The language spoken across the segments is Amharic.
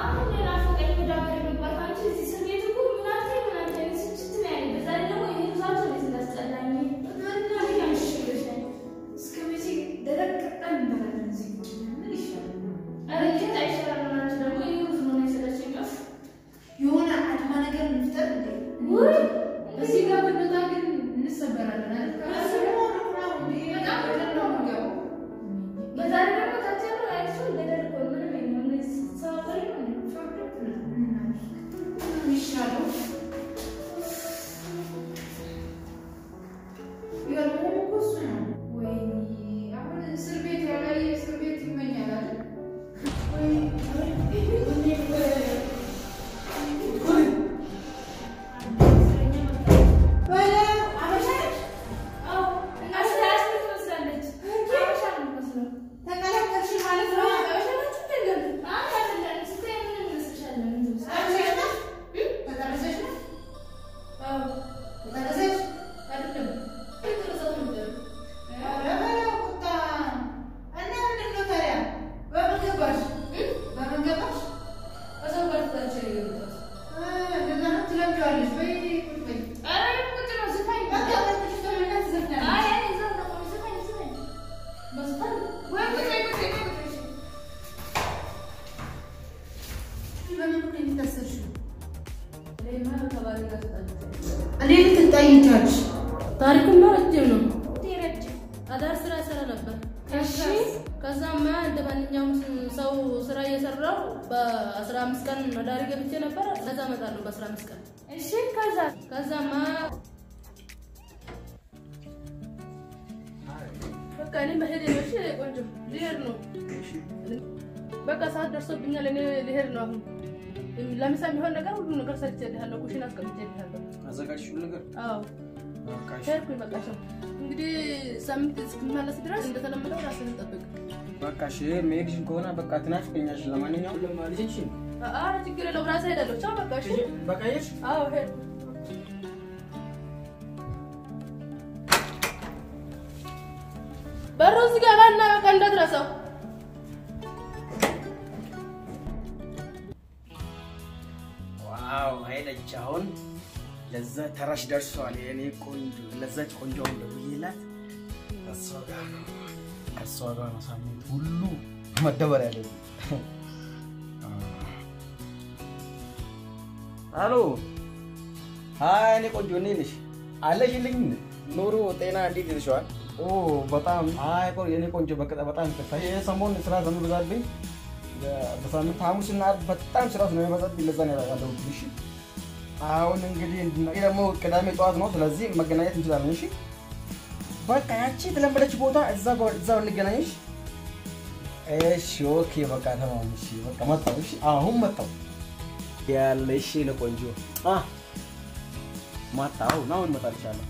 አሁን ሌላ ፈቀኝ ወደ ሀገር መግባት አንቺ እዚህ እስር ቤት እኮ ምናምን ምናምን አይነት ስችት ነው ያለኝ። በዛ ላይ ደግሞ ይሄ ዛቻ እንዴት እንዳስጠላኝ እስከ መቼ ደረቅ ቀጣን እንበላለን እዚህ ቁጭ ብለን? ምን ይሻላል? ኧረ ጌታ ይሻላል ናቸው ደግሞ ይሄ ሩዝ ነው የሰለቸኝ። እፍ የሆነ አድማ ነገር እንፍጠር እንዴ? ውይ! እዚህ ጋር ብንወጣ ግን እንሰበራለን አይደል? በጣም ገደል ነው የምንገባው። በዛ ላይ ደግሞ ታች ያለው አይሱ ገደል እኮ ነው። ምንም የለም። እነዚህ ሰባበሪ ነው እንዴ? የሚሻለው የሆነ እኮ እሱ ነው። ወይኔ አሁን እስር ቤት ያላየ እስር ቤት ይመኛል አይደል? አዎ፣ አስራ አስር ትመስላለች። አበሻ ነው የምትመስለው። ተቀላቀልሽ ማለት ነው። አበሻ ናት አይደለም? አይ አይደለም። ስታይ ምን እንመስልሻለን? ተጠረዘሽ ነው? ተጠረዘሽ ነው? አዎ፣ ተጠረዘሽ? አይደለም። የተረሳው ነበር። ኧረ በለው ቁጣ። እና ምንድን ነው ታዲያ? በምን ገባሽ? በምን ገባሽ? ከሰው ጋር ትታቸው የገባሁት። እ እንደዛ ነው ትለምጂዋለሽ። በይ ቁጭ በይ። ኧረ ቁጭ ነው ዝፋኝ። በቃ በልተሽ ተመልሰሽ ትዘፍኛለሽ። አይ አይ እዛ ነው ዝፋኝ ዝፋኝ። በዝፋኝ ወይ ቁጭ በይ ቁጭ በይ ቁጭ በይ። በምን ምክንያት የታሰርሽው? እኔማ ከባሌ ጋር ተጣልቼ እንዴት ልትጣይ ቻልሽ? ታሪክማ ረጅም ነው። ረጅም አዳር ስራ ይሰራ ነበር። እሺ ከዛማ እንደ ማንኛውም ሰው ስራ እየሰራው በአስራ አምስት ቀን አዳሪ ገብቼ ነበር። ከዛ እመጣለሁ በአስራ አምስት ቀን እሺ ከዛ ከዛማ በቃ እኔ መሄድ ነው። እሺ ቆንጆ ልሄድ ነው። በቃ ሰዓት ደርሶብኛል። እኔ ልሄድ ነው አሁን። ለምሳ የሚሆን ነገር ሁሉ ነገር ሰርቼልሃለሁ። ኩሽን አስቀምጬልሃለሁ። አዘጋጅሽ ሁሉ ነገር አዎ በቃ እሺ። ሄድኩኝ። በቃ ቻው። እንግዲህ ሳምንት እስክመለስ ድረስ እንደተለመደው ራስህን ጠብቅ። በቃ እሺ። መሄድሽን ከሆነ በቃ ትናፍቀኛለሽ። ለማንኛውም ልጅሽን ኧረ ችግር የለውም ራሴ ሄዳለሁ። ቻው በቃ እሺ። በቃ ሄድሽ? አዎ ሄድኩ። በሩ እዚህ ጋር ባና በቃ እንዳትረሳው። ዋው ሄደች። አሁን ለዛ ተራሽ ደርሷል። የኔ ቆንጆ ለዛች ቆንጆ አሁን ደውዬላት ከእሷ ጋር ነው ከእሷ ጋር ነው ሳምንት ሁሉ መደበር ያለብኝ። አሎ ሀይ፣ እኔ ቆንጆ እንዴት ነሽ? አለሽልኝ? ኑሮ ጤና እንዴት ይልሻል? ኦ በጣም አይ፣ ቆይ የኔ ቆንጆ በቃ በጣም ይቅርታ። ይሄ ሰሞን ስራ ስለሚበዛብኝ በሳምንት ሐሙስና ዓርብ በጣም ስራ ስለሚበዛብኝ ለዛ ነው ያለሁት። እሺ አሁን እንግዲህ እንድና- ይሄ ደግሞ ቅዳሜ ጠዋት ነው። ስለዚህ መገናኘት እንችላለን። እሺ በቃ ያቺ የተለመደች ቦታ እዛ ጋር እዛ እንገናኝሽ። እሺ ኦኬ በቃ ተማም። እሺ በቃ መጣሁ። እሺ አሁን መጣሁ ያለ እሺ ለቆንጆ አ መጣሁ። አሁን እመጣልሻለሁ።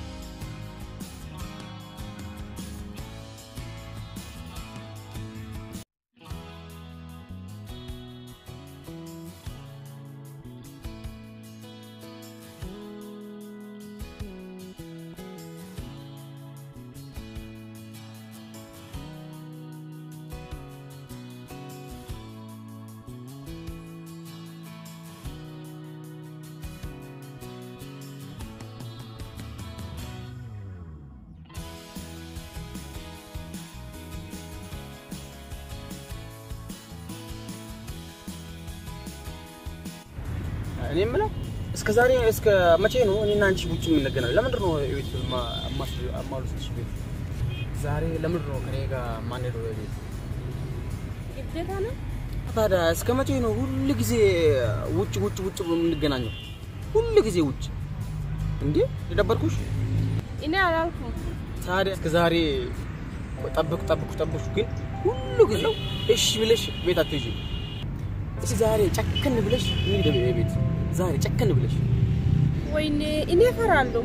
እኔ የምለው እስከ ዛሬ እስከ መቼ ነው እኔና አንቺ ውጭ የምንገናኘው? ለምንድን ነው ቤት አማሉስ ቤት ዛሬ ለምንድን ነው ከኔ ጋር ማንሄደው ቤት? ግዴታ ነው። ታዲያ እስከ መቼ ነው ሁል ጊዜ ውጭ ውጭ ውጭ የምንገናኘው? ሁል ጊዜ ውጭ እንዴ? የደበርኩሽ? እኔ አላልኩም። ታዲያ እስከ ዛሬ ጠብቁ ጠብቁ ጠብቁ፣ ግን ሁሉ ጊዜ እሺ ብለሽ ቤት አትሄጂም። እስኪ ዛሬ ጨከን ብለሽ እንሂድ ቤት ዛሬ ጨከን ብለሽ ወይኔ እኔ እፈራለሁ።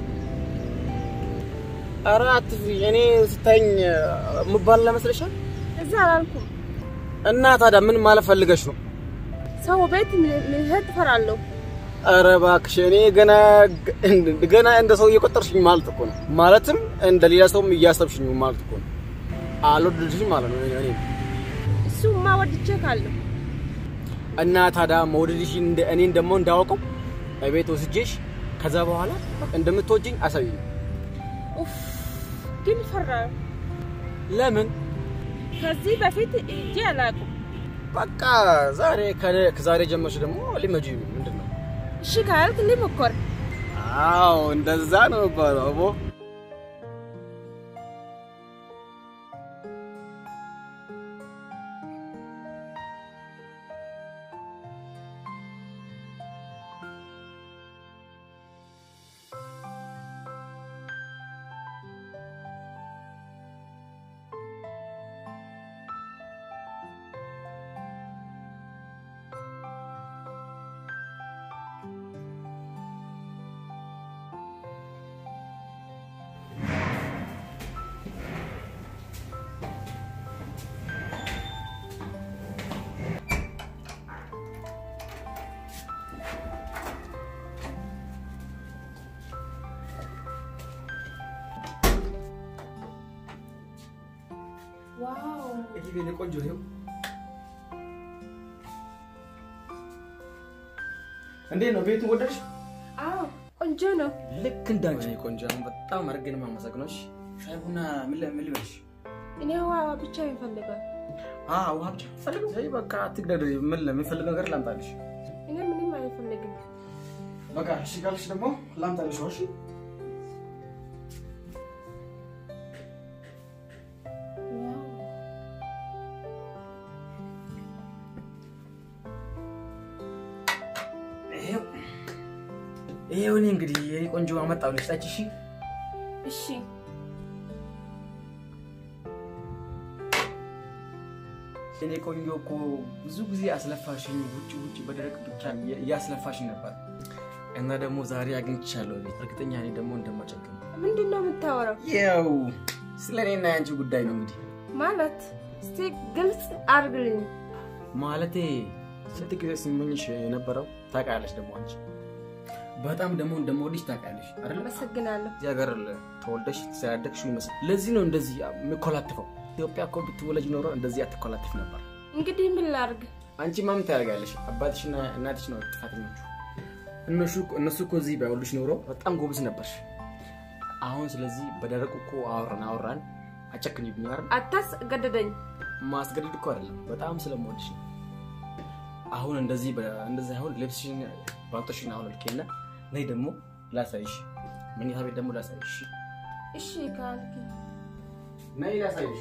ኧረ አትፍሪ። እኔ ስታይኝ የምባል ለመስለሻል? እዛ አላልኩም። እና ታዲያ ምን ማለት ፈልገሽ ነው? ሰው ቤት መሄድ እፈራለሁ። ኧረ እባክሽ እኔ ገና ገና እንደ ሰው እየቆጠርሽኝ ማለት እኮ ነው። ማለትም እንደ ሌላ ሰውም እያሰብሽኝ ማለት እኮ ነው። አልወደድሽኝ ማለት ነው። እኔ እሱማ ወድቼ ካለሁ እና ታዲያ መውደድሽ እንደ- እኔን ደግሞ እንዳወቀው እቤት ወስጄሽ ከዛ በኋላ እንደምትወጂኝ አሳዩኝ። ኡፍ ግን ፈራሁ። ለምን? ከዚህ በፊት እጄ አላውቅም። በቃ ዛሬ ከ- ከዛሬ ጀመርሽ ደግሞ ሊመጂ ምንድን ነው? እሺ ካልክ ልሞክር። አዎ እንደዛ ነው የሚባለው። አቦ ዋው እዚህ ቤት ቆንጆ ይኸው እንዴት ነው ቤቱን ወደድሽ? አዎ ቆንጆ ነው። ልክ እንዳንቺ ነው ቆንጆ። አሁን በጣም አድርጌ ነው የማመሰግነው። እሺ ሻይ ቡና ምን ል- ምን ልበልሽ? እኔ ውሃ ብቻ ይፈልጋል። አዎ ውሃ ብቻ ፈልገው። አይ በቃ አትግደድ። ምን ለሚፈልገው ነገር ላምጣልሽ። እኔ ምንም አይፈልግም። በቃ እሺ ካልሽ ደግሞ ላምጣልሽ። እሺ ይኸው ይኸው እኔ እንግዲህ የኔ ቆንጆ አመጣሁልሽ። ጠጪ። እሺ እሺ እኔ ቆንጆ እኮ ብዙ ጊዜ አስለፋሽኝ፣ ውጭ ውጭ በደረቅ ብቻ እያስለፋሽኝ ነበር እና ደግሞ ዛሬ አግኝቻለሁ ቤት። እርግጠኛ እኔ ደግሞ እንደማጨክም ምንድን ነው የምታወራው? ያው ስለ እኔና የአንቺ ጉዳይ ነው እንግዲህ ማለት እስቲ ግልጽ አድርግልኝ። ማለቴ ስንት ጊዜ ስመኝሽ የነበረው ታውቃለሽ። ደግሞ አንቺ በጣም ደግሞ እንደምወድሽ ታውቃለሽ አይደል? አመሰግናለሁ። እዚህ ሀገር ተወልደሽ ተያደግሽው ይመስል ለዚህ ነው እንደዚህ የምኮላትፈው። ኢትዮጵያ እኮ ብትወለጅ ኖሮ እንደዚህ አትኮላትፍ ነበር። እንግዲህ ምን ላድርግ? አንቺ ማምን ታደርጋለሽ? አባትሽና እናትሽ ነው ጥፋተኞቹ። እነሱ እነሱ እኮ እዚህ ባይወሉሽ ኖሮ በጣም ጎበዝ ነበርሽ። አሁን ስለዚህ በደረቁ እኮ አወራን አወራን አጨክኝብኝ አይደል? አታስገድደኝ። ማስገደድ እኮ አይደለም፣ በጣም ስለምወድሽ ነው። አሁን እንደዚህ በ- እንደዚህ አሁን ልብስሽን ባልጦሽን አሁን ልኬና ነይ ደግሞ ላሳይሽ፣ መኝታ ቤት ደግሞ ላሳይሽ። እሺ ካልክ ነይ ላሳይሽ።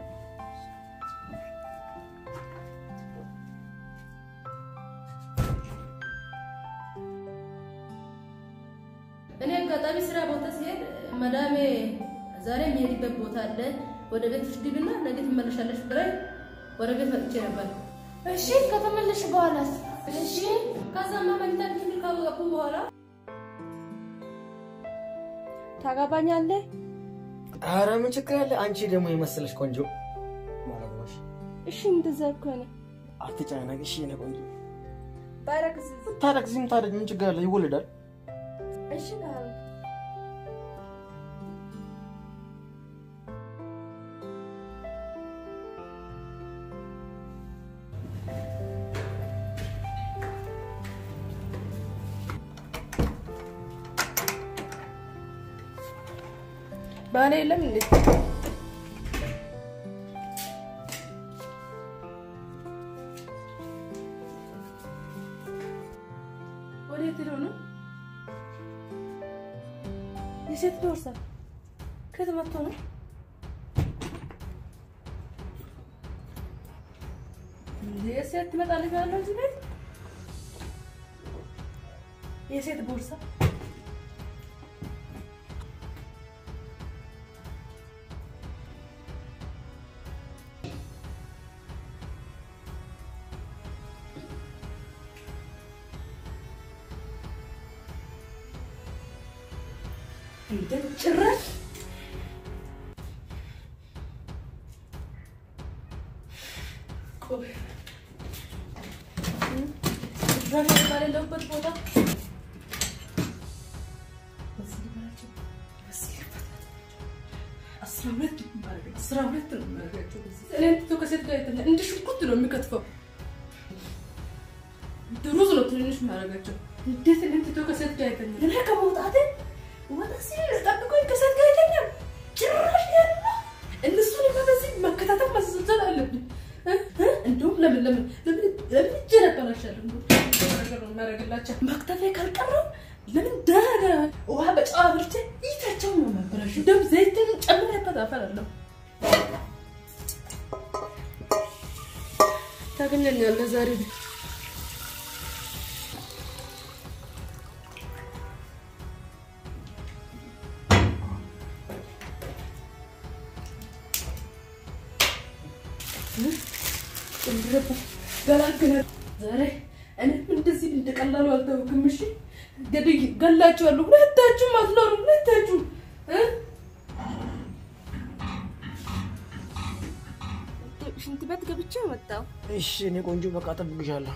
እኔ አጋጣሚ ስራ ቦታ ሲሄድ መዳሜ ዛሬ የሚሄድበት ቦታ አለ፣ ወደ ቤት ግቢና ነገ ትመለሻለሽ ብላኝ ወደ ቤት መጥቼ ነበር። እሺ ከተመለሽ በኋላስ? እሺ ከዛማ መኝታ ክፍል ካወቁ በኋላ ታጋባኛለህ? ኧረ ምን ችግር አለ? አንቺ ደግሞ የመሰለሽ ቆንጆ ማረግማሽ እሺ እንደዛ ከሆነ አትጨናነቂ። እሺ የኔ ቆንጆ ባረግዝ ታረግዚም ታደግ ምን ችግር አለ? ይወለዳል። እሺ ካልክ ባሌ የለም እንዴ? ወዴት ሄዶ ነው? የሴት ቦርሳ ከየት መጥቶ ነው? እንዴ የሴት ትመጣለች ማለት ነው እዚህ ቤት? የሴት ቦርሳ እንደ ጭራሽ ቆይ ጭራሽ ባሌለሁበት ቦታ በዚህ ልበላቸው፣ በዚህ ልበላቸው። አስራ ሁለት ነው የማደርገው፣ አስራ ሁለት ነው የማደርጋቸው። እኔን ትቶ ከሴት ጋር የተኛ እንደ ሽንኩርት ነው የሚከትፈው። ሩዝ ነው ትንንሽ ማድረጋቸው። እንዴት ለምትቶ ከሴት ጋር ይተኛል? እኔ ከመውጣቴ ወጣ ሲል ጠብቆኝ ከሴት ጋር ይተኛል። ጭራሽ ያለ እነሱን በዚህ መከታተል ማስሰልሰል አለብኝ። እ? እ? እንደውም ለምን ለምን ለምን ለምን እጄ ነበራሻለሁ ነገር ነው የሚያደርግላቸው። መክተፌ ካልቀረው ለምን ዳዳ ውሃ በጨዋ ብርቼ ይታቸው ነው ማበላሽ። እንደውም ዘይትን ጨምሬበት አፈላለሁ። ታገኘኛለህ ዛሬ ገላግላል ዛሬ እኔም እንደዚህ እንደቀላሉ አልተውክም። እሺ ገድይ ገላችኋለሁ። ሁለታችሁም አትኖሩ። ሁለታችሁም እ? ሽንት ቤት ገብቼ መጣሁ። እሺ እኔ ቆንጆ በቃ እጠብቅሻለሁ።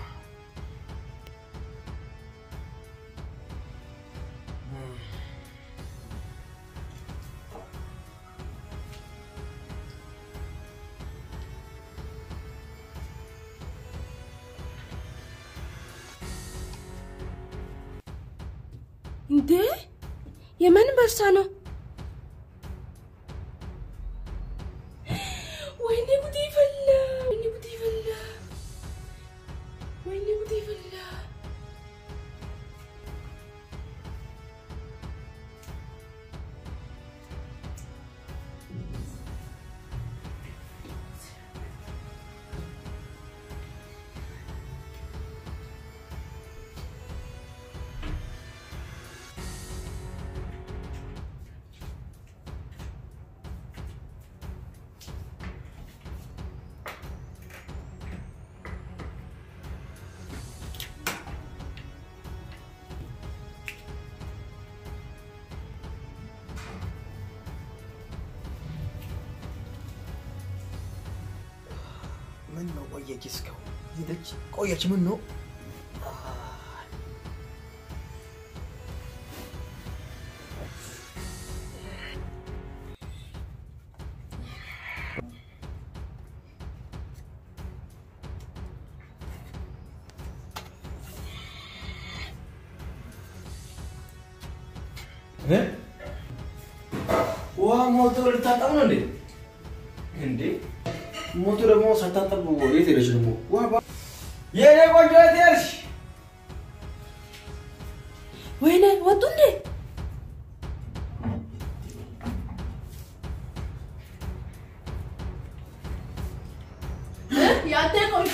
እንዴ የምን ቦርሳ ነው? ወይኔ ጉዴ ፈላ! ወይኔ ጉዴ ፈላ! ወይኔ ጉዴ ፈላ! ምን ነው ቆየች? እስካሁን ሄደች ቆየች። ምን ነው ውሃ ሞልቶ ልታጠብ ነው እንዴ? እንዴ ሞቱ ደግሞ ሳታጠብ የት ሄደች ደግሞ? ውሃ ባ- የኔ ቆንጆ የት ሄድሽ? ወይኔ ወጡ እንዴ? ያንተ ቆንጆ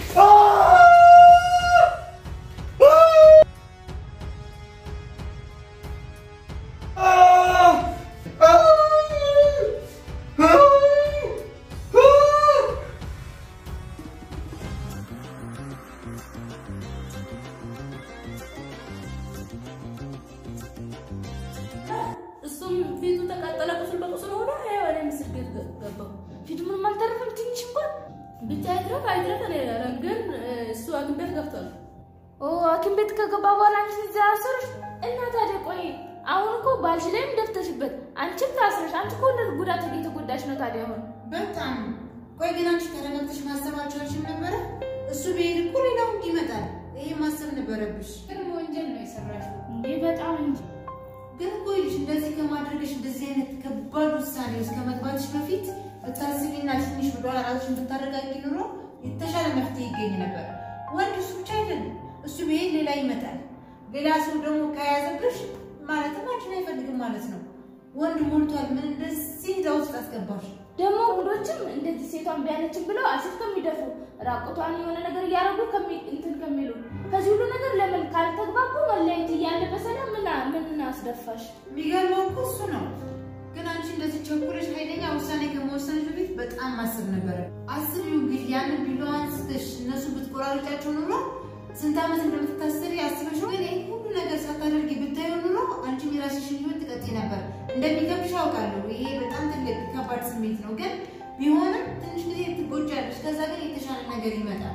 እሱም ፊቱ ተቃጠለ፣ ቁስል በቁስል ሆነ። ይኸው እኔ ምስል ቤት ገ- ገባሁ። ፊቱ ምንም አልተረፈም፣ ትንሽ እንኳን ብቻ አይድረቅ አይድረቅ እኔ አላለም፣ ግን እ፣ እሱ ሐኪም ቤት ገብቷል። ኦ ሐኪም ቤት ከገባ በኋላ አንቺ እዚያ አሰርሽ እና ታዲያ ቆይ አሁን እኮ ባልሽ ላይም ደፍተሽበት አንቺም ታስረሽ አንቺ እኮ እንደ ጉዳት እየተጎዳሽ ነው። ታዲያ አሁን በጣም ቆይ ግን አንቺ ተረጋግተሽ ማሰብ አልቻልሽም ነበረ? እሱ ብሄድ እኮ ሌላው እንዲህ ይመጣል። ይሄ ማሰብ ነበረብሽ። ግን ወንጀል ነው የሰራሽው እንዴ! በጣም እንጂ ግን እኮ ይልሽ እንደዚህ ከማድረግሽ እንደዚህ አይነት ከባድ ውሳኔ ውስጥ ከመግባትሽ በፊት ብታስቢና ትንሽ ወደኋላ ራስሽን ብታረጋጊ ኑሮ የተሻለ መፍትሄ ይገኝ ነበር። ወንድ እሱ ብቻ አይደለም፣ እሱ ብሄድ ሌላ ይመጣል። ሌላ ሰው ደግሞ ከያዘብሽ ማለትም አንቺን አይፈልግም ማለት ነው። ወንድ ሞልቷል። ምን እንደዚህ እዛ ውስጥ አስገባሽ? ደግሞ ወንዶችም እንደዚህ ሴቷን ቢያለችን ብለው አሲድ ከሚደፉ ራቁቷን የሆነ ነገር እያደረጉ ከሚ- እንትን ከሚሉ ከዚህ ሁሉ ነገር ለምን ካልተግባቡ መለያየት እያለ በሰላም ምን ምን አስደፋሽ? የሚገርመው እኮ እሱ ነው። ግን አንቺ እንደዚህ ቸኩለሽ ኃይለኛ ውሳኔ ከመወሰንሽ በፊት በጣም ማሰብ ነበረ። አስቢው እንግዲህ ያንን ቢላዋ አንስተሽ እነሱ ብትቆራርጫቸው ኑሮ ስንት ዓመት እንደምትታሰሪ አስበሽ። ግን ይህ ሁሉ ነገር ሳታደርጊ ብታዩ ኑሮ አንቺም የራስሽን ህይወት ትቀጥይ ነበር። እንደሚከብድሽ አውቃለሁ። ይሄ በጣም ትልቅ ከባድ ስሜት ነው። ግን ቢሆንም ትንሽ ጊዜ ትጎጃለሽ። ከዛ ግን የተሻለ ነገር ይመጣል።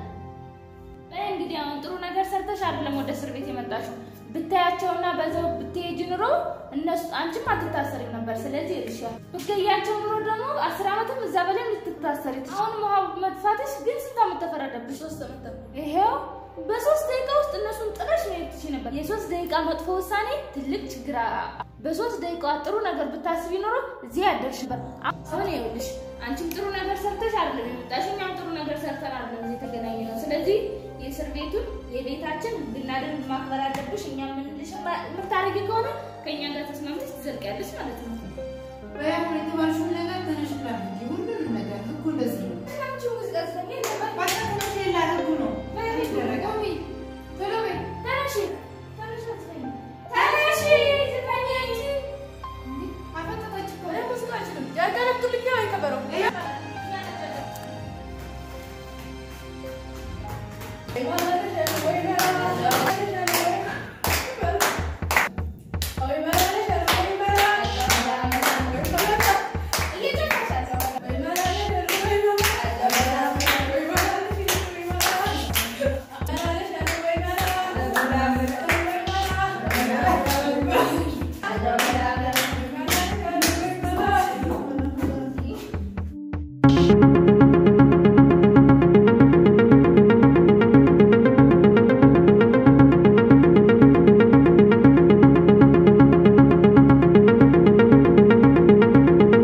በይ እንግዲህ አሁን ጥሩ ነገር ሰርተሽ አይደለም ወደ እስር ቤት የመጣሽው። ብታያቸውና በዛው ብትሄጂ ኑሮ እነሱ አንቺም አትታሰሪም ነበር። ስለዚህ ይልሻል ብትገያቸው ኑሮ ደግሞ አስር ዓመትም እዛ በላይ ልትታሰሪ ትችያለሽ። አሁን ውሃ መጥፋትሽ ግን ስንት ዓመት ተፈረደብሽ? ሶስት ዓመት ተኩል ይሄው በሶስት ደቂቃ ውስጥ እነሱን ጥረሽ መሄድ ትችይ ነበር። የሶስት ደቂቃ መጥፎ ውሳኔ ትልቅ ችግር። አ- በሶስት ደቂቃ ጥሩ ነገር ብታስቢ ኖሮ እዚህ ያደርሽ ነበር። አሁን ይኸውልሽ አንቺም ጥሩ ነገር ሰርተሽ አይደለም የመጣሽ፣ እኛም ጥሩ ነገር ሰርተን አይደለም እዚህ የተገናኘ ነው። ስለዚህ የእስር ቤቱን የቤታችን ህግና ደንብ ማክበር አለብሽ። እኛ የምንልሽ የምታደርጊ ከሆነ ከእኛ ጋር ተስማምተሽ ትዘልቂያለሽ ማለት ነው። በያሁን የተባልሽውን ነገር ተነሽ ላድርጊ። ሁሉንም ነገር ህጉ እንደዚህ ነው። አንቺ ሙዚቃ ስለሚ በቃ ተነሽ፣ ሌላ ህጉ ነው ይደረጋል። ቶሎ በይ። ተነሺ ተነሺ አትበይኝ። ተነሺ ዝፈኝ እንጂ አፈጠጠች እኮ። እኔ ሙዚቃ አልችልም። ያገለግልኛል አይከበረው ይሄ ይሆናል